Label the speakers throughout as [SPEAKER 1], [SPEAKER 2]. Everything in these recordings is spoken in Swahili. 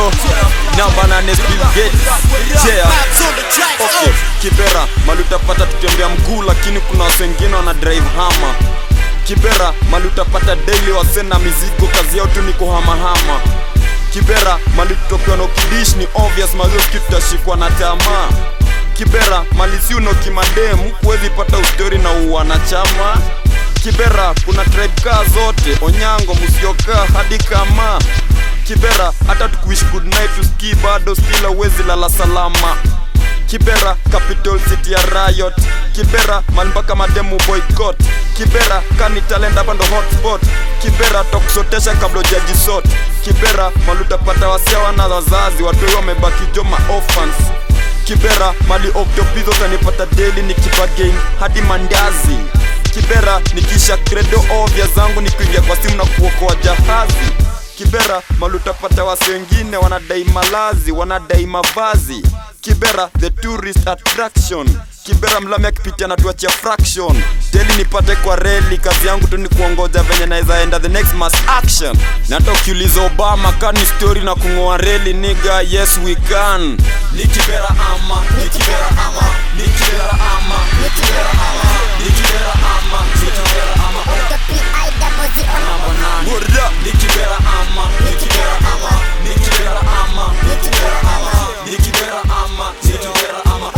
[SPEAKER 1] yo namba nane Bill Gates yeah. Okay, Kibera mali utapata tutembea mguu, lakini kuna wase wengine wana drive hama. Kibera mali utapata daily wase na mizigo, kazi yao tu ni kuhamahama. Kibera mali tutokewa na ukidish ni obvious, mazoski tutashikwa na tamaa. Kibera mali si uno kimademu, kuwezi pata ustori na uwanachama. Kibera kuna tribe kaa zote, Onyango, Musyoka hadi kama Kibera hata tukuishi good night usikii bado stila uwezi lala salama Kibera capital city ya riot Kibera mali mpaka mademu boycott Kibera kani talent hapa ndo hotspot Kibera tokusotesha kabla ujajisot Kibera mali utapata wasia wana wazazi watoi wamebaki joma orphans Kibera mali octopizo utanipata daily nikibagain hadi mandazi Kibera nikisha credo ovya zangu nikuingia kwa simu na kuokoa jahazi Kibera mali utapata wasi wengine wanadai malazi, wanadai mavazi. Kibera the tourist attraction. Kibera mlami akipitia na tuachia fraction. Daily nipate kwa reli, kazi yangu tu ni kuongoja venye naweza enda the next mass action. Na hata ukiuliza Obama kani story na kung'oa reli, nigga yes we can. Ni Kibera ama, ni Kibera ama, ni Kibera ama, ni Kibera ama, ni Kibera ama, ni Kibera ama. Word up. Ni Kibera ama, ni Kibera ama, ni Kibera ama, ni Kibera ama, ni Kibera ama, ni Kibera ama.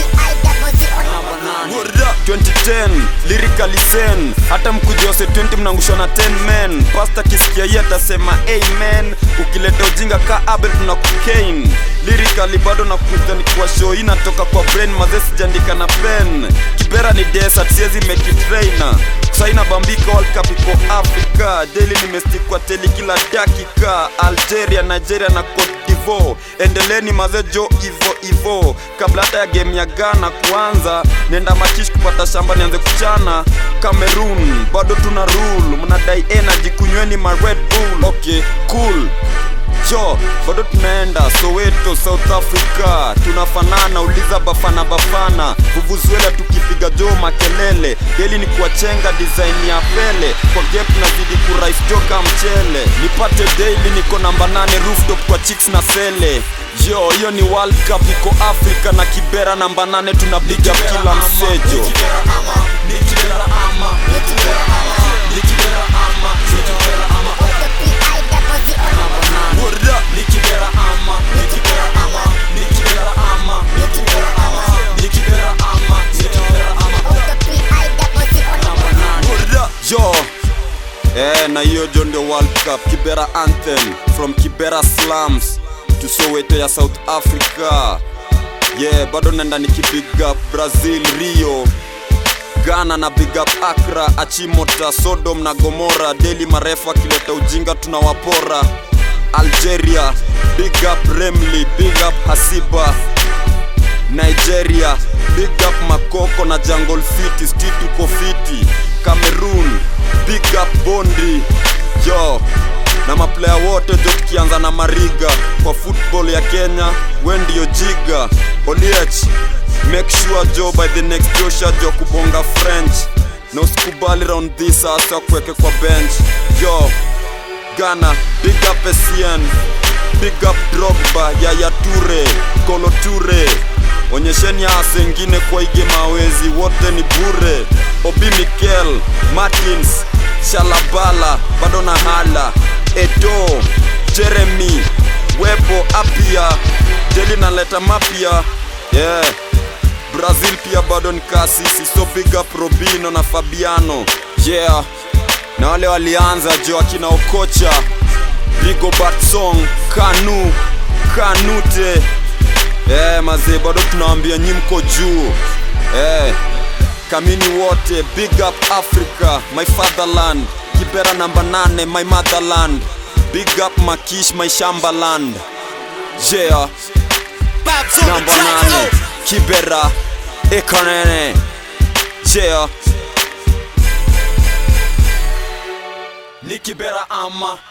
[SPEAKER 1] Word up. 2010 lyrically sen hata mkujose 20 mnangushwa na 10 men pasta kisikia hii atasema amen ukileta ujinga ka abel tuna cocaine lyrically bado nakuta ni kwa show hii natoka kwa brain mazee sijaandika na pen kibera ni desert siezi make it raina kusaina bambika world cup iko africa daily nimestikwa teli kila dakika algeria nigeria na cote divo endeleni mazejo ivo ivo kabla hata ya game ya ghana kuanza nenda machish kupata shamba nianze kuchana cameroon bado tuna rule mnadai energy kunyweni ma red bull okay cool jo bado tunaenda soweto south africa tunafanana uliza bafana bafana vuvuzuela tukipiga jo makelele deli ni kuwachenga design ya pele kwa game tunazidi kurais joka mchele nipate daily niko namba nane rooftop kwa chicks na sele yo hiyo ni world cup iko afrika na kibera namba nane tunapiga kila msejo Word up. Word up. Yo Eh, na hiyo jo ndio World Cup Kibera anthem from Kibera slums to Soweto ya South Africa. Yeah, bado naenda nikibig up Brazil, Rio, Ghana na big up Accra, Achimota, Sodom na Gomora. Daily marefu akileta ujinga tunawapora. Algeria, big up Remli, big up Hasiba. Nigeria, big up Makoko na Jungle City, still tuko fiti. Cameroon, big up Bondi. Yo, na maplaya wote jo tukianza na Mariga kwa football ya Kenya, we ndio jiga. Oliech, make sure jo by the next Joshua jo kubonga French. Na usikubali round this sasa kuweke kwa bench. Yo, Ghana, big up Essien, big up Drogba, Yaya Toure, Kolo Toure. Onyesheni hasa wengine kwa ige mawezi, wote ni bure. Obi Mikel, Martins, Shalabala, bado na hala, Edo, Jeremy, Webo, Apia, Deli naleta mapya, yeah. Brazil pia bado ni kasisi, so big up Robino na Fabiano, yeah na wale walianza jo akina Okocha, Rigo Batsong, Kanu, Kanute. Eh, mazee bado tunawaambia nyi mko juu. Eh, kamini wote, big up Africa, my fatherland. Kibera namba nane, my motherland. Big up Makish, my shambaland. Yeah, namba nane, Kibera, Ekonene. Yeah. Ni Kibera ama